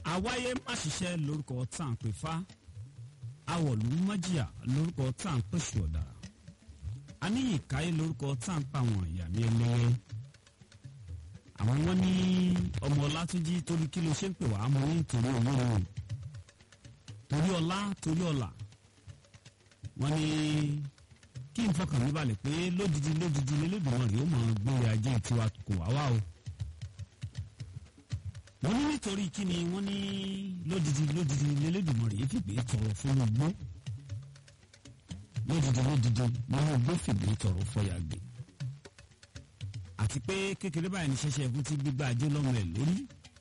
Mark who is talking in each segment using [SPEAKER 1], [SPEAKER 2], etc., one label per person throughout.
[SPEAKER 1] àwáyé má ṣiṣẹ́ lórúkọ tá à ń pè fá awọ̀lú májìyà lórúkọ tá à ń pèsè ọ̀dàrà aníyìnkáyé lórúkọ tá à ń pa àwọn ìyá mi ẹlẹ́yẹ àwọn wọn ní ọmọ ọlátúnjí torí kí ló ṣe ń pè wá mọ ní torí owó o torí ọlá torí ọlà wọn ní kí n fọkàn mi balẹ̀ pé lódìdí lódìdí lélẹ́dùnmọ̀ rèé ó mọ̀ gbé ajé tiwa kò wá wá o wọ́n ní nítorí kí ni wọ́n ní lódìdí lódìdí lélẹ́dùnmọ̀ rèé fìgbé tọrọ fún igbó lódìdí lódìdí nínú igbó fìgbé tọrọ fọyà gbé àti pé kékeré báyìí ní ṣẹṣẹ ẹkún tí gbígbá ajé lọ́mọ ẹ̀ lórí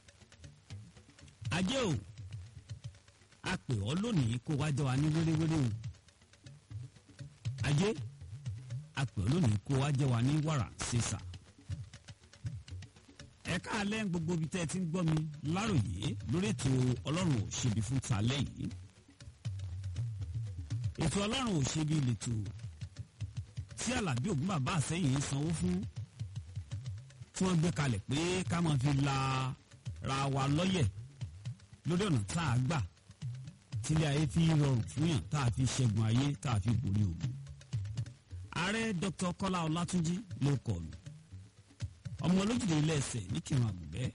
[SPEAKER 1] ajé o a pè ọ́ lónìí kó wá jọ wa ní wéréwéré o ajé a pè ọ́ lónìí kó wá jọ wa ní wàrà sísà ẹ̀ka alẹ́ gbogbo ibi tẹ́ ẹ ti ń gbọ́ mi láròyé lórí ètò ọlọ́run ò ṣebi fún talẹ́ yìí ètò ọlọ́run ò ṣebi lètò tí alábí ògún bàbá àsẹ́yìn ń sanwó fún tí wọ́n gbé kalẹ̀ pé ká máa fi la ra wa lọ́yẹ̀ lórí ọ̀nà tá a gbà tílé ayé fi rọrùn fún yàn tá a fi ṣẹ́gun ayé tá a fi borí ògùn ààrẹ dr kọ́lá ọlátúnjí ló kọ̀ mí ọmọ olójúde ilé ẹsẹ̀ ní kírun àgùnbẹ́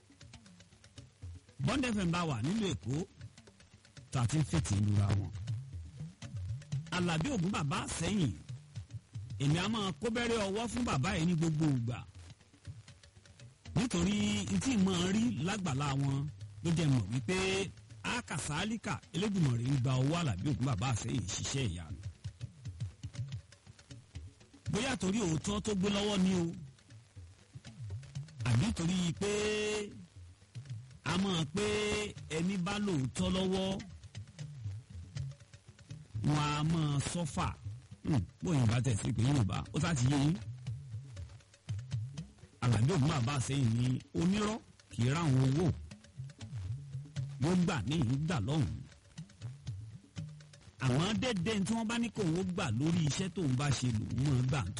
[SPEAKER 1] bond fm bá wà nílùú èkó tá a ti ń fètè lura wọn alábí ògún bàbá sẹ́yìn èmi a máa kó bẹ́rẹ́ ọwọ́ fún bàbá yìí ní gbogbo ìgbà nítorí tí mo rí lágbàlá wọn ló jẹ́ mọ̀ wípé akasálíkà elédùnmọ̀ rẹ̀ ń gba owó alábí ògún bàbá sẹ́yìn ṣiṣẹ́ ìyanu bóyá torí òótọ́ tó gbé lọ́wọ́ ni o àbí torí pé a mọ̀ pé ẹni bá lóòótọ́ lọ́wọ́ wọn a mọ̀ sọ́fà bóyá bá tẹ̀sí pé yorùbá ó sá ti yé yín àlàbí ògùn bàbá sẹ́yìn ní onírọ́ kì í ráwọn owó yóò gbà ní ìgbà lọ́hùn-ún àwọn dẹ́dẹ́ tí wọ́n bá ní kó wọ́n gbà lórí iṣẹ́ tóun bá ṣe lòun mọ̀ gbà ń tò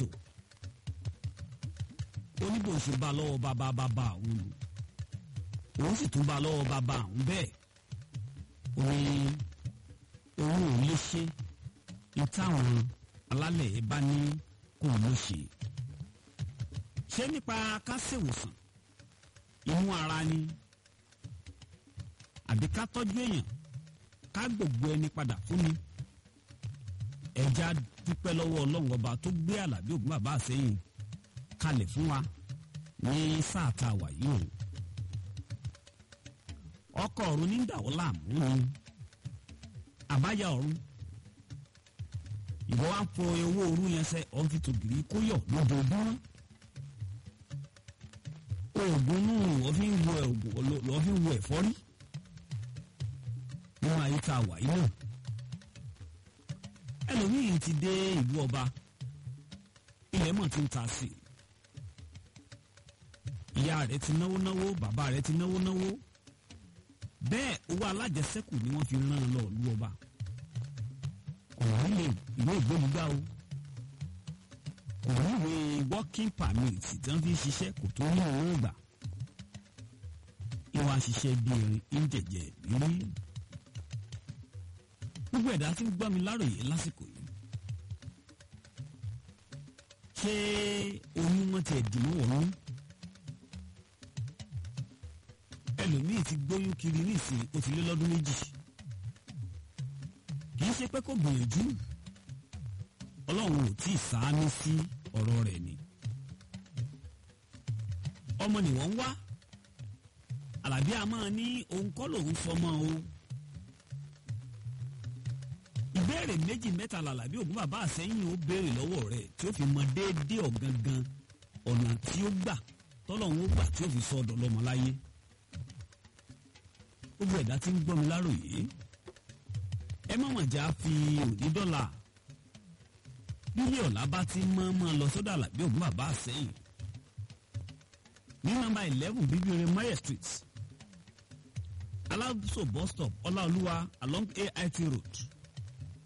[SPEAKER 1] oníbò ṣe bá lọ́wọ́ bàbá bàbá àwọn lò òun sì tún bá lọ́wọ́ bàbá àwọn bẹ́ẹ̀ ó ní òun ò lè ṣe ní táwọn alálẹ̀ ẹ̀ bá ní kó ló ṣe ṣé nípa ká ṣèwòsàn inú ara ni àbí ká tọ́jú èèyàn ká gbogbo ẹni padà fún ni ẹja dúpẹ́ lọ́wọ́ ọlọ́run ọba tó gbé àlàbí ògùn bàbá àsẹ́yìn kalẹ̀ fún wa ní sáà tá a wà yìí o ọkọ̀ ọ̀run ní dàwọ́ láàmú ni àbáyá ọ̀run ìwọ wa ń fọ owó òru yẹn sẹ ọ̀n fi tògìrì kóyọ̀ lójoojúmọ́ oògùn inú wọ́n fi ń wo oògùn lọ́ọ́ fi ń wo ẹ̀fọ́rí nínú ayé tá a wà yìí náà ẹlòmíì ti dé ìlú ọba ilẹ̀ mọ̀ ti ń ta sí i ìyá rẹ̀ ti náwó náwó bàbá rẹ̀ ti náwó náwó bẹ́ẹ̀ owó alájẹsẹ́kù ni wọ́n fi rán an lọ ìlú ọba ọ̀hún lè ìwé ìgbólugbá o ọ̀hún ìwé working permit tí wọ́n fi ṣiṣẹ́ kò tó ní owó gbà ìwà ṣiṣẹ́ bí erin ń jẹ̀jẹ̀ rírí gbogbo ẹ̀dá tí ń gbọ́ mi láròyé lásìkò yìí ṣé oyún wọn ti ẹ̀dùn mọ́ wọ̀nyún ẹlòmíì ti gbóyún kiri nísìnyí ó ti lé lọ́dún méjì kì í ṣe pé kò gbìyànjú ọlọ́run ò tí ì sáámi sí ọ̀rọ̀ rẹ̀ ni ọmọ ni wọ́n ń wá àlàbí a máa ní òun kọ́ lòun fọmọ o ìbéèrè méjì mẹ́ta làlàbí ògún bàbá àsẹ́yìn ó béèrè lọ́wọ́ rẹ̀ tí ó fi mọ déédéé ọ̀gangan ọ̀nà tí ó gbà tọ́lọ́run ó gbà tí ó fi sọ ọ̀dọ̀ lọ́mọ láyé gbogbo ẹ̀dá tí ń gbọ́ mi láròyé ẹ má mọ̀ já fi òní dọ́là bílíọ̀ ọ̀la bá ti mọ́ mọ́ lọ sọ́dọ̀ àlàbí ògún bàbá àsẹ́yìn ní nọ́mbà eleven bíbíire mayer street alábùsọ̀ bus stop ọláolúwa along ait road